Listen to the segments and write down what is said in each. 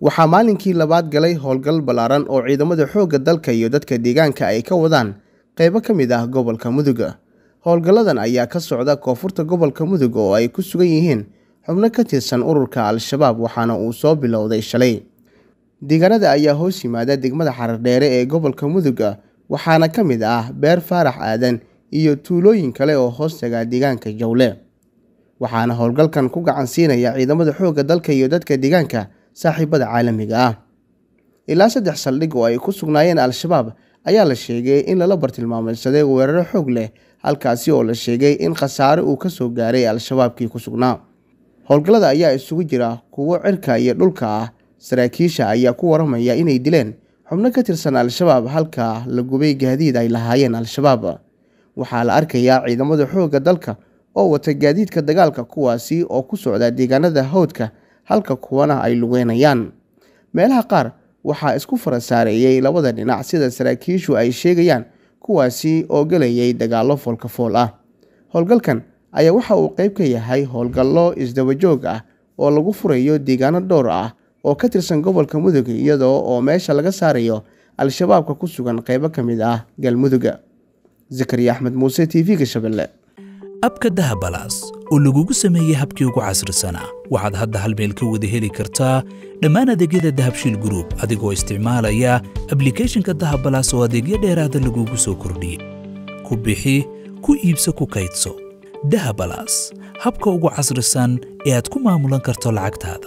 waxaa maalinkii labaad galay howlgal ballaaran oo ciidamada xoogga dalka iyo dadka deegaanka ay ka wadaan qaybo ka mid ah gobolka mudug howlgalladan ayaa ka socda koonfurta gobolka mudug oo ay ku sugan yihiin xubno ka tirsan ururka al-shabaab waxaana uu soo bilowday shalay deegaanada ayaa hoos yimaada degmada xarardheere ee gobolka mudug waxaana ka mid ah beer faarax aadan iyo tuulooyin kale oo hoos taga deegaanka jawle waxaana howlgalkan ku gacan siinaya ciidamada xoogga dalka iyo dadka deegaanka saaxiibada caalamiga ah ilaa saddex saldhig oo ay ku sugnaayeen al-shabaab ayaa la sheegay in lala bartilmaameydsaday weeraro xoog leh halkaasi oo la sheegay in khasaare uu ka soo gaaray al-shabaabkii ku sugnaa howlgallada ayaa isugu jira kuwo cirka iyo dhulka ah saraakiisha ayaa ku waramaya inay dileen xubno ka tirsan al-shabaab halka la gubay gaadiid ay lahaayeen al-shabaab waxaa la arkayaa ciidamada xoogga dalka oo wata gaadiidka dagaalka kuwaasi oo ku socda deegaanada hawdka halka kuwana ay lugeynayaan meelaha qaar waxaa isku fara saareeyey labada dhinac sida saraakiishu ay sheegayaan kuwaasi oo gelayay dagaallo foolkafool ah howlgalkan ayaa waxa uu qayb ka yahay howlgallo isdabajoog ah oo lagu furayo deegaano dhowr ah oo ka tirsan gobolka mudug iyadoo oo meesha laga saarayo al-shabaabka ku sugan qaybo ka mid ah galmudug zakariya axmed muuse t v-ga shabeelle abka dahabalaas oo lagugu sameeyey habkii ugu casrisanaa waxaad hadda hal meel ka wada heli kartaa dhammaan adeegyada dahabshiil gruub adigoo isticmaalaya ablikeeshinka dahabalaas oo adeegyo dheeraada lagugu soo kordhiyey ku bixi ku iibso ku kaydso dahabalaas habka ugu casrisan ee aad ku maamulan karto lacagtaada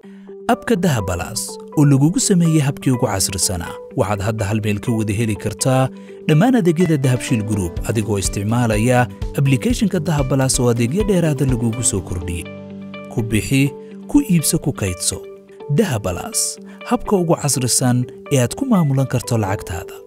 abka dahabalaas oo lagugu sameeyey habkii ugu casrisanaa waxaad hadda hal meel ka wada heli kartaa dhammaan adeegyada dahabshiil gruub adigoo isticmaalaya ablikeeshinka dahabalaas oo adeegyo dheeraada lagugu soo kordhiyey ku bixi ku iibso ku kaydso dahabalaas habka ugu casrisan ee aad ku maamulan karto lacagtaada